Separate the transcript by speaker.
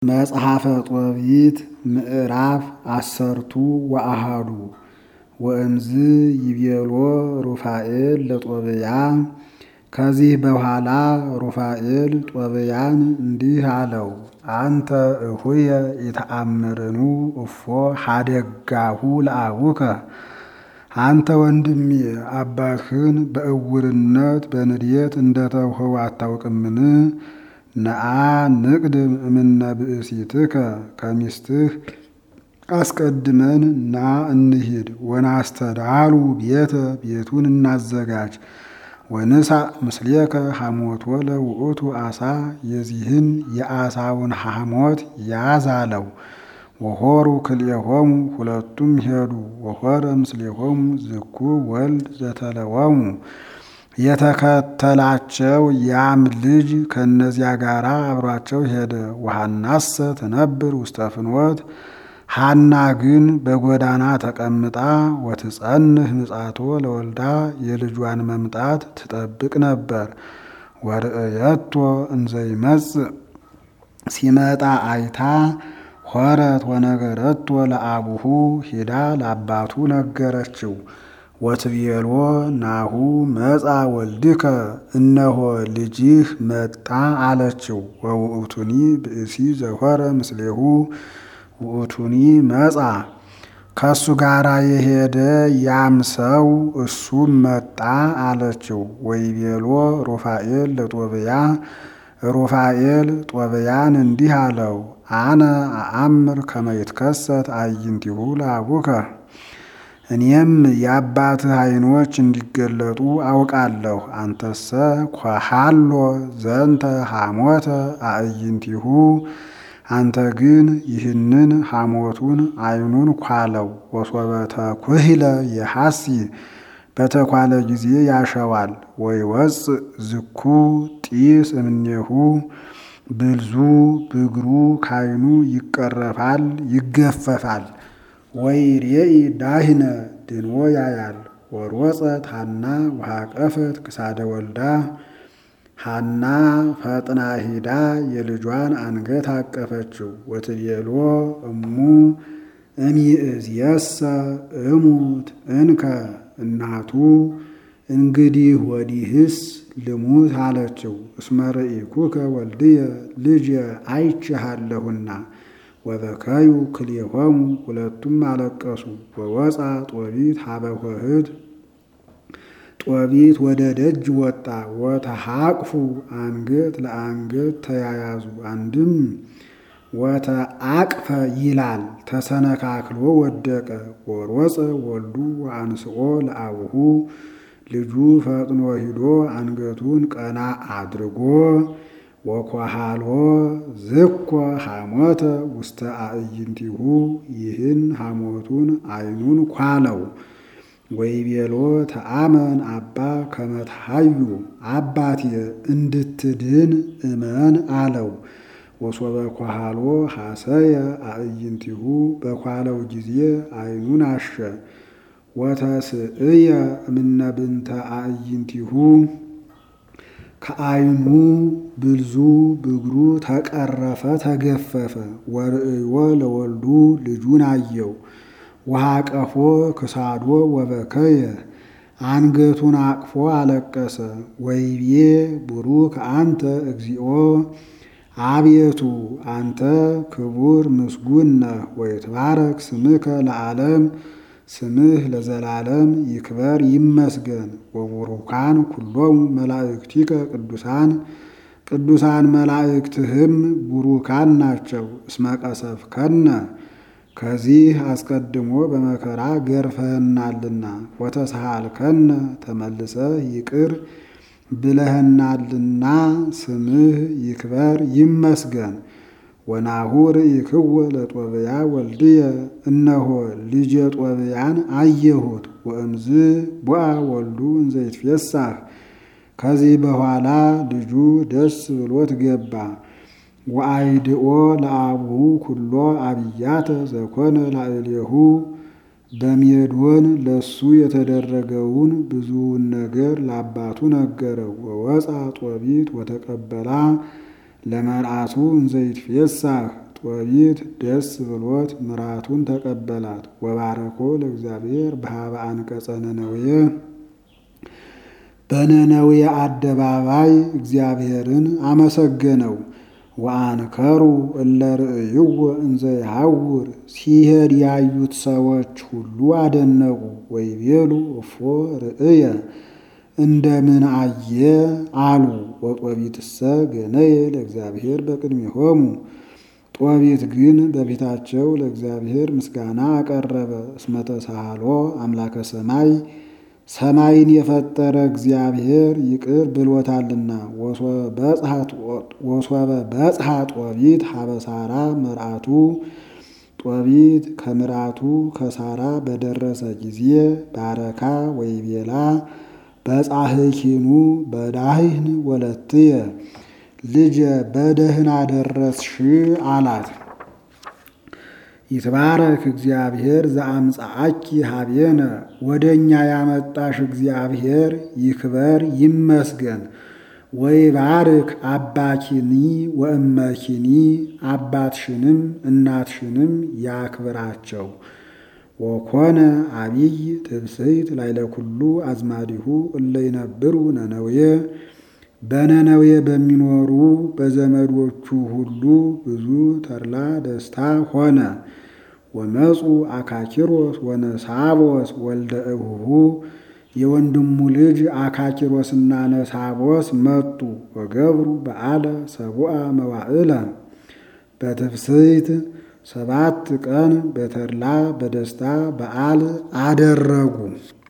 Speaker 1: መጽሐፈ ጦቢት ምዕራፍ አሰርቱ ወአሃዱ ወእምዝ ይቤሎ ሩፋኤል ለጦብያ። ከዚህ በኋላ ሩፋኤል ጦብያን እንዲህ አለው፣ አንተ እሁየ የተአምርኑ እፎ ሀደጋሁ ለአቡከ። አንተ ወንድሜ አባትህን በእውርነት በንዴት እንደተውኸው አታውቅምን? ነአ ንቅድም እምነ ብእሲትከ ከሚስትህ አስቀድመን ና እንሂድ። ወናስተዳሉ ቤተ ቤቱን እናዘጋጅ። ወንሳ ምስሌከ ሐሞቶ ለውእቱ አሳ የዚህን የአሳውን ሐሞት ያዝ አለው። ወሆሩ ክልኤሆሙ ሁለቱም ሄዱ። ወሆረ ምስሌሆሙ ዝኩ ወልድ ዘተለወሙ የተከተላቸው ያም ልጅ ከእነዚያ ጋር አብሯቸው ሄደ። ወሐናሰ ትነብር ውስተ ፍኖት ሐና ግን በጎዳና ተቀምጣ ወትጸንህ ምጻቶ ለወልዳ የልጇን መምጣት ትጠብቅ ነበር። ወርእየቶ እንዘይመጽእ ሲመጣ አይታ ሆረት ወነገረቶ ለአቡሁ ሂዳ ለአባቱ ነገረችው። ወትቤሎ ናሁ መጻ ወልድከ እነሆ ልጅህ መጣ አለችው። ወውእቱኒ ብእሲ ዘሆረ ምስሌሁ ውእቱኒ መጻ ከሱ ጋራ የሄደ ያም ሰው እሱም መጣ አለችው። ወይቤሎ ሩፋኤል ለጦብያ ሩፋኤል ጦብያን እንዲህ አለው፣ አነ አአምር ከመ ይትከሰት አዕይንቲሁ ለአቡከ እኔም የአባትህ ዓይኖች እንዲገለጡ አውቃለሁ። አንተሰ ኳሃሎ ዘንተ ሐሞተ አዕይንቲሁ አንተ ግን ይህንን ሐሞቱን ዓይኑን ኳለው። ወሶበተ ኩህለ የሐሲ በተኳለ ጊዜ ያሸዋል። ወይወፅእ ዝኩ ጢስ እምኔሁ ብልዙ ብግሩ ካይኑ ይቀረፋል ይገፈፋል። ወይሬኢ ዳህነ ድንዎ ያያል። ወሮፀት ሐና ወሃቀፈት ክሳደ ወልዳ ሐና ፈጥና ሂዳ የልጇን አንገት አቀፈችው። ወትቤሎ እሙ እሚእዝየሰ እሙት እንከ እናቱ እንግዲህ ወዲህስ ልሙት አለችው። እስመ ርኢኩከ ወልድየ ልጅ አይቼሃለሁና። ወበከዩ ክልኤሆሙ ሁለቱም አለቀሱ። ወወፃ ጦቢት ሀበ ኆኅት ጦቢት ወደ ደጅ ወጣ። ወተሐቅፉ አንገት ለአንገት ተያያዙ። አንድም ወተአቅፈ ይላል ተሰነካክሎ ወደቀ። ወሮፀ ወልዱ ወአንስኦ ለአቡሁ ልጁ ፈጥኖ ሂዶ አንገቱን ቀና አድርጎ ወኮሃሎ ዝኮ ሐሞተ ውስተ አዕይንቲሁ ይህን ሐሞቱን ዓይኑን ኳለው። ወይቤሎ ተአመን አባ ከመትሃዩ አባቴ እንድትድን እመን አለው። ወሶበ ኳሃሎ ሐሰየ አዕይንቲሁ በኳለው ጊዜ ዓይኑን አሸ። ወተስእየ እምነ ብንተ አዕይንቲሁ ከዓይኑ ብልዙ ብግሩ ተቀረፈ ተገፈፈ። ወርእዮ ለወልዱ ልጁን አየው። ወሃቀፎ ክሳዶ ወበከየ አንገቱን አቅፎ አለቀሰ። ወይቤ ቡሩክ አንተ እግዚኦ አቤቱ አንተ ክቡር ምስጉን ነህ። ወይትባረክ ስምከ ለዓለም ስምህ ለዘላለም ይክበር ይመስገን። ወቡሩካን ኩሎሙ መላእክቲከ ቅዱሳን ቅዱሳን መላእክትህም ቡሩካን ናቸው። እስመ ቀሰፍከነ ከዚህ አስቀድሞ በመከራ ገርፈህናልና። ወተስሃልከነ ተመልሰህ ይቅር ብለህናልና ስምህ ይክበር ይመስገን። ወናሁ ርኢክዎ ለጦብያ ወልድየ እነሆ ልጄ ጦብያን አየሁት። ወእምዝ ቦአ ወልዱ እንዘ ይትፌሳህ ከዚህ በኋላ ልጁ ደስ ብሎት ገባ። ወአይድኦ ለአቡሁ ኩሎ አብያተ ዘኮነ ላዕሌሁ በሜዶን ለሱ የተደረገውን ብዙውን ነገር ለአባቱ ነገረው። ወወፃ ጦቢት ወተቀበላ ለመርዓቱ እንዘ ይትፌሳህ ጦቢት ደስ ብሎት ምራቱን ተቀበላት። ወባረኮ ለእግዚአብሔር በሀበ አንቀጸ ነነዌ በነነዌ አደባባይ እግዚአብሔርን አመሰገነው። ወአንከሩ እለ ርእይዎ እንዘ ይሐውር ሲሄድ ያዩት ሰዎች ሁሉ አደነቁ። ወይቤሉ እፎ ርእየ እንደምን አየ አሉ። ወጦቢትሰ ገነየ ለእግዚአብሔር በቅድሜሆሙ ጦቢት ግን በፊታቸው ለእግዚአብሔር ምስጋና አቀረበ። እስመ ተሳሃሎ አምላከ ሰማይ ሰማይን የፈጠረ እግዚአብሔር ይቅር ብሎታልና። ወሶበ በጽሐ ጦቢት ሀበሳራ መርአቱ ጦቢት ከምራቱ ከሳራ በደረሰ ጊዜ ባረካ ወይቤላ በጻሕኪኑ በዳህን ወለትየ ልጄ በደህና ደረስሽ አላት። ይትባረክ እግዚአብሔር ዘአምጻአኪ ሀቤነ ወደ እኛ ያመጣሽ እግዚአብሔር ይክበር ይመስገን። ወይባርክ አባኪኒ ወእመኪኒ አባትሽንም እናትሽንም ያክብራቸው። ወኮነ አቢይ ትብስይት ላይለ ኩሉ አዝማዲሁ እለ ይነብሩ ነነዌ በነነዌ በሚኖሩ በዘመዶቹ ሁሉ ብዙ ተድላ ደስታ ሆነ። ወመፁ አካኪሮስ ወነሳቦስ ወልደ እሁሁ የወንድሙ ልጅ አካኪሮስና ነሳቦስ መጡ። ወገብሩ በዓለ ሰቡአ መዋዕለ በትፍስይት ሰባት ቀን በተድላ በደስታ በዓል አደረጉ።